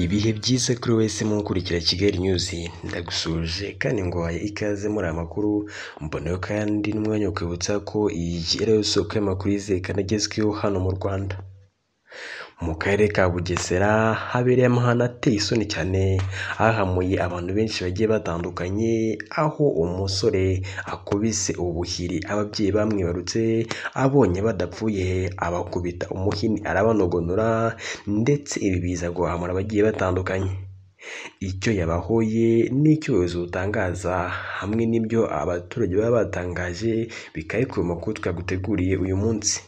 Ibihe byiza kuri wese mukurikira Kigali News, ndagusuhuje kandi nguhaye ikaze muri aya makuru, mboneyeho kandi n'umwanya wo kwibutsa ko iyi ari yo soko y'amakuru yizewe kandi agezweho hano mu Rwanda. Mu karere ka Bugesera habereye amahano ateye isoni cyane ahahamuye abantu benshi bagiye batandukanye, aho umusore akubise ubuhiri ababyeyi bamwibarutse, abonye badapfuye abakubita umuhini arabanogonora ndetse ibi biza guhamura abagiye batandukanye. Icyo yabahoye n'icyo ubuyobozi butangaza hamwe n'ibyo abaturage baba batangaje bikaba bikubiye mu makuru twaguteguriye uyu munsi.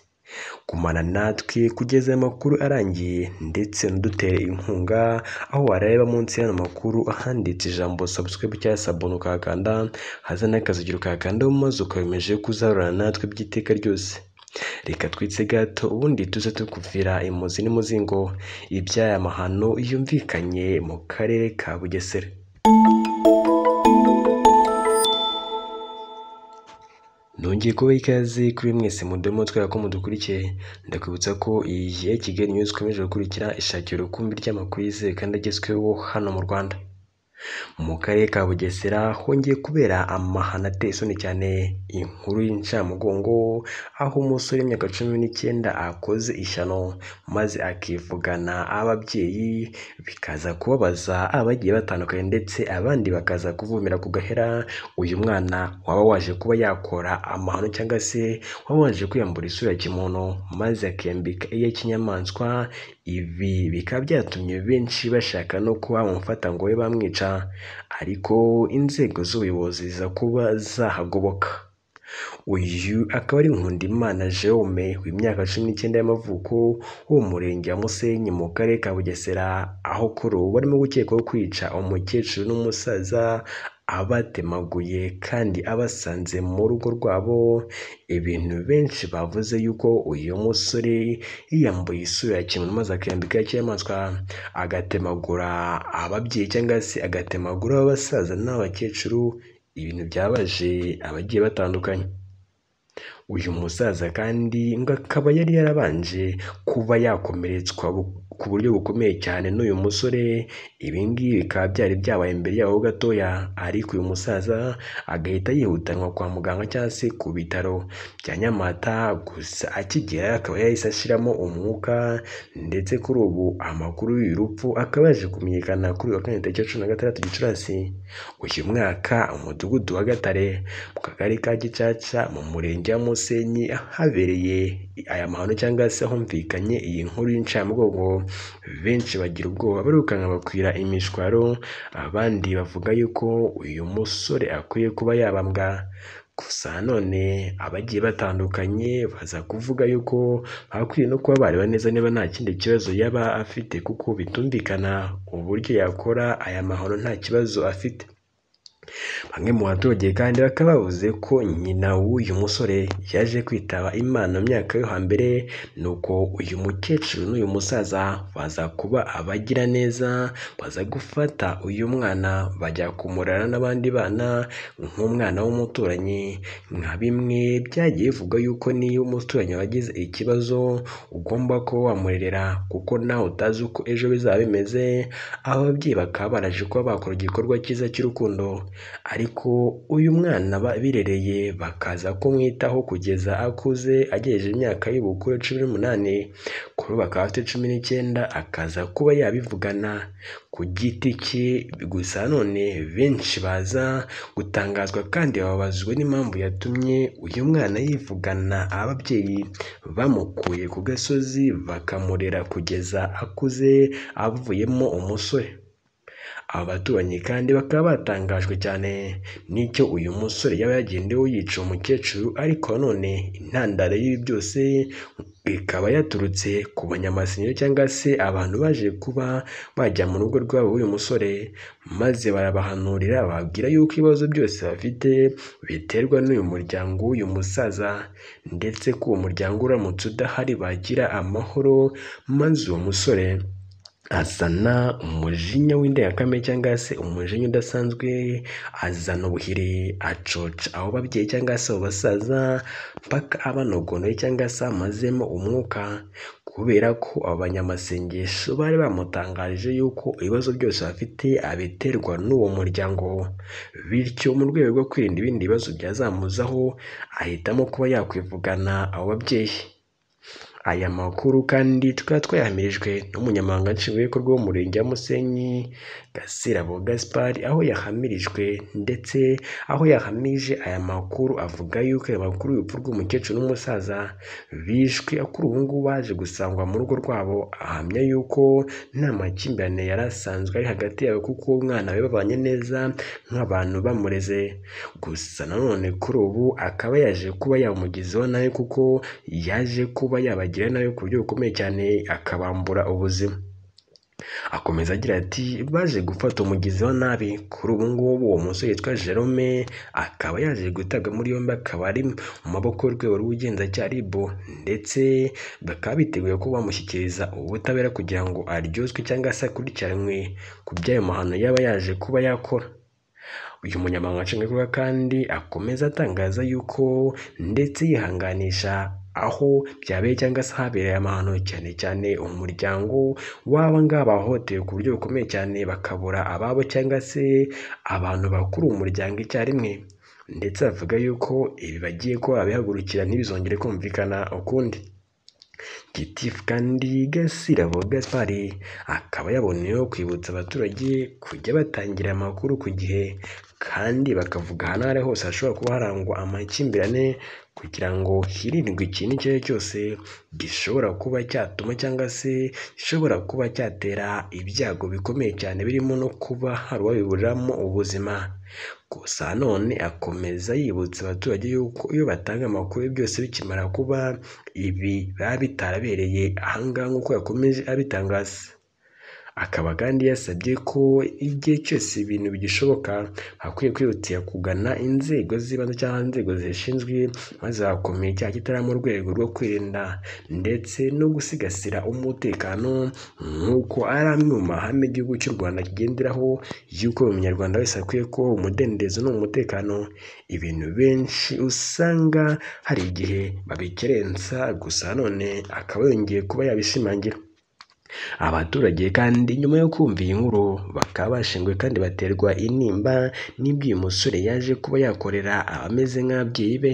Gumana natwe kugeza aya makuru arangiye ndetse unadutere inkunga, aho wareba munsi y'ano makuru ahanditse ijambo subscribe cyangwa sabone ukahakanda, haza n'akazigira ukahakandaho maze ukomeje kuzahorana natwe by'iteka ryose. Reka twitse gato ubundi tuze tukuvira imuzi n'umuzingo iby'aya mahano yumvikanye mu karere ka Bugesera. Nongeye kubaha ikaze kuri mwese mudemo twera ko mudukurikiye, ndakwibutsa ko iyi ari Kigali News ikomeje gukurikira ishakira urukumbi ry'amakuru yizewe kandi agezweho hano mu Rwanda. Mu karere ka Bugesera hongeye kubera amahano ateye isoni cyane, inkuru y'incamugongo aho umusore w'imyaka cumi n'icyenda akoze ishyano maze akivugana ababyeyi bikaza kubabaza abagiye batandukanye ndetse abandi bakaza kuvumera ku gahera, uyu mwana waba waje kuba yakora amahano cyangwa se waba waje kwiyambura isura ya kimuntu maze akiyambika iya kinyamaswa, ibi bikaba byatumye benshi bashaka no kuba bamufata ngo babe bamwica ariko inzego z'ubuyobozi ziza kuba zahagoboka. Uyu akaba ari Nkundimana Jerome w'imyaka cumi n'icyenda y'amavuko wo mu murenge wa Musenyi mu karere ka Bugesera, aho kuri ubu barimo gukekwaho kwica umukecuru n'umusaza abatemaguye kandi abasanze mu rugo rwabo, ibintu benshi bavuze yuko uyu musore yiyambuye isura ya kimuntu maze akiyambika iy'inyamaswa, agatemagura ababyeyi cyangwa se agatemagura abasaza n'abakecuru, ibintu byabaje abagiye batandukanye. Uyu musaza kandi ngo akaba yari yarabanje kuba yakomeretswa ku buryo bukomeye cyane n'uyu musore, ibi ngibi bikaba byari byabaye imbere yaho gatoya ariko uyu musaza agahita yihutanwa kwa muganga cyangwa se ku bitaro bya Nyamata, gusa akigera akaba yahise ashiramo umwuka ndetse kuri ubu amakuru y'uyu rupfu akaba yaje kumenyekana kuri uyu wa kane tariki cumi na gatandatu Gicurasi uyu mwaka, umudugudu wa Gatare mu kagari ka Gicaca mu murenge wa Musenyi habereye aya mahano cyangwa se humvikanye iyi nkuru y'incamugongo, benshi bagira ubwoba barirukanka bakwira imishwaro, abandi bavuga yuko uyu musore akwiye kuba yabambwa. Gusa nanone abagiye batandukanye baza kuvuga yuko bakwiye no kuba bareba neza niba nta kindi kibazo yaba afite kuko bitumvikana uburyo yakora aya mahano nta kibazo afite. Bamwe mu baturage kandi bakaba bavuze ko nyina w'uyu musore yaje kwitaba Imana mu myaka yo hambere, nuko uyu mukecuru n'uyu musaza baza kuba abagira neza, baza gufata uyu mwana bajya kumurera n'abandi bana nk'umwana w'umuturanyi, nka bimwe byagiye bivugwa yuko niyo umuturanyi wagize ikibazo ugomba kuba wamurerera kuko nawe utazi uko ejo bizaba bimeze, ababyeyi bakaba baraje kuba bakora igikorwa cyiza cy'urukundo ariko uyu mwana birereye bakaza kumwitaho kugeza akuze agejeje imyaka y'ubukure cumi n'umunani, kuri ubu akaba afite cumi n'icyenda akaza kuba yabivugana ku giti cye, gusa none benshi baza gutangazwa kandi bababazwa n'impamvu yatumye uyu mwana yivugana ababyeyi bamukuye ku gasozi bakamurera kugeza akuze avuyemo umusore. Abaturanyi kandi bakaba batangajwe cyane n'icyo uyu musore yaba yagendeyeho yica umukecuru ariko nanone intandaro y'ibi byose ikaba yaturutse ku banyamasengesho cyangwa se abantu baje kuba bajya mu rugo rwabo uyu musore maze barabahanurira bababwira yuko ibibazo byose bafite biterwa n'uyu muryango w'uyu musaza ndetse ko uwo muryango uramutse udahari bagira amahoro maze uwo musore azana umujinya w'indengakamere cyangwa se umujinya udasanzwe, azana ubuhiri, acoca abo babyeyi cyangwa se abo basaza, mpaka abanogonoye cyangwa se amazemo umwuka kubera ko abo banyamasengesho bari bamutangarije yuko ibibazo byose bafite abiterwa n'uwo muryango bityo mu rwego rwo kwirinda ibindi bibazo byazamuzaho ahitamo kuba yakwivugana abo babyeyi aya makuru kandi tukaba twayahamirijwe n'umunyamabanga nshingwabikorwa w'umurenge wa Musenyi Gasirabo Gaspard aho yahamirijwe ndetse aho yahamije aya makuru avuga yuko aya makuru y'urupfu rw'umukecuru n'umusaza bishwe kuri ubu ngubu baje gusangwa mu rugo rwabo ahamya yuko nta makimbirane yari asanzwe ari hagati yabo kuko uwo mwana we babanye neza nk'abantu bamureze gusa nanone kuri ubu akaba yaje kuba yamugizeho nawe kuko yaje kuba yabagira nawe ku buryo bukomeye cyane akabambura ubuzima akomeza agira ati baje gufata umugizi wa nabi kuri ubu ngubu uwo musore yitwa Jerome akaba yaje gutabwa muri yombi akaba ari mu maboko y'urwego rw'ubugenzacyaha RIB ndetse bakaba biteguye ko bamushyikiriza ubutabera kugira ngo aryozwe cyangwa se akurikiranwe ku by'ayo mahano yaba yaje kuba yakora uyu munyamabanga nshingwabikorwa kandi akomeza atangaza yuko ndetse yihanganisha aho byabereye cyangwa se habereye amahano cyane cyane umuryango w'aba ngaba bahohotewe ku buryo bukomeye cyane bakabura ababo cyangwa se abantu bakuru mu muryango icyarimwe ndetse bavuga yuko ibi bagiye ko babihagurukira ntibizongere kumvikana ukundi gitifu kandi gasirabo gaspari akaba yaboneyeho kwibutsa abaturage kujya batangira amakuru ku gihe kandi bakavuga ahantu aho ari hose hashobora kuba harangwa amakimbirane kugira ngo hirindwe ikintu icyo ari cyo cyose gishobora kuba cyatuma cyangwa se gishobora kuba cyatera ibyago bikomeye cyane birimo no kuba hari uwabiburiramo ubuzima gusa none akomeza yibutsa abaturage yuko iyo batanga amakuru byose bikimara kuba ibi biba bitarabereye ahangaha nk'uko yakomeje abitangaza akaba kandi yasabye ko igihe cyose ibintu bigishoboka hakwiye kwihutira kugana inzego z'ibanze cyangwa inzego zishinzwe maze hakomeye icyaha kitari mu rwego rwo kwirinda ndetse no gusigasira umutekano nk'uko ari amwe mu mahame igihugu cy'u Rwanda kigenderaho y'uko buri munyarwanda wese akwiye kubaho umudendezo n'umutekano ibintu benshi usanga hari igihe babikerensa gusa none akaba yongeye kuba yabishimangira abaturage kandi nyuma yo kumva iyi nkuru bakaba bashinzwe kandi baterwa intimba n'ibyo uyu musore yaje kuba yakorera abameze nk'ababyeyi be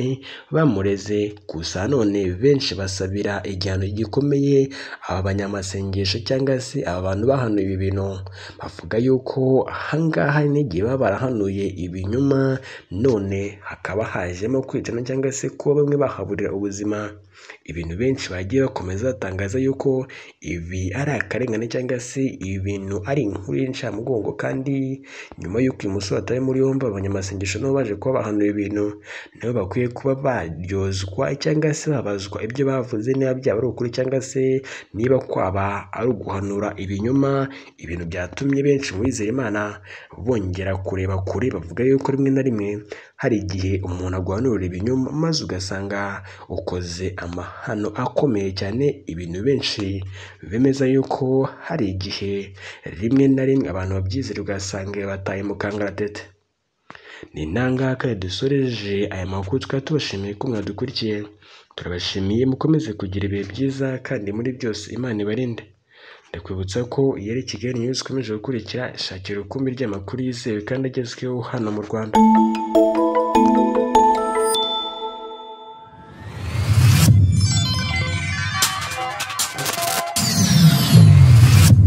bamureze gusa none benshi basabira igihano gikomeye aba banyamasengesho cyangwa se aba bantu bahanuye ibi bintu bavuga yuko ahangaha n'igihe baba barahanuye ibinyoma none hakaba hajemo kwicana cyangwa se kuba bamwe bahaburira ubuzima ibintu benshi bagiye bakomeza batangaza yuko ibi ari akarengane cyangwa se ibintu ari inkuru y'incamugongo kandi nyuma y'uko uyu musore atawe muri yombi abanyamasengesho nabo baje kuba bahanuye ibintu nabo bakwiye kuba baryozwa cyangwa se babazwa ibyo bavuze niba byaba ari ukuri cyangwa se niba kwaba ari uguhanura ibinyoma ibintu byatumye benshi mu bizera imana bongera kureba kure bavuga yuko rimwe na rimwe hari igihe umuntu aguhanurira ibinyoma maze ugasanga ukoze amahano akomeye cyane ibintu benshi bemeza yuko hari igihe rimwe na rimwe abantu babyizera ugasanga bataye mu kangaratete ni ntangaha kandi dusoreje aya makuru tukaba tubashimiye ko mwadukurikiye turabashimiye mukomeze kugira ibihe byiza kandi muri byose imana ibarinde ndakwibutsa ko iyo ari kigali niyo zikomeje gukurikira shakira urukumbi ry'amakuru yizewe kandi agezweho hano mu rwanda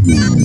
Yeah.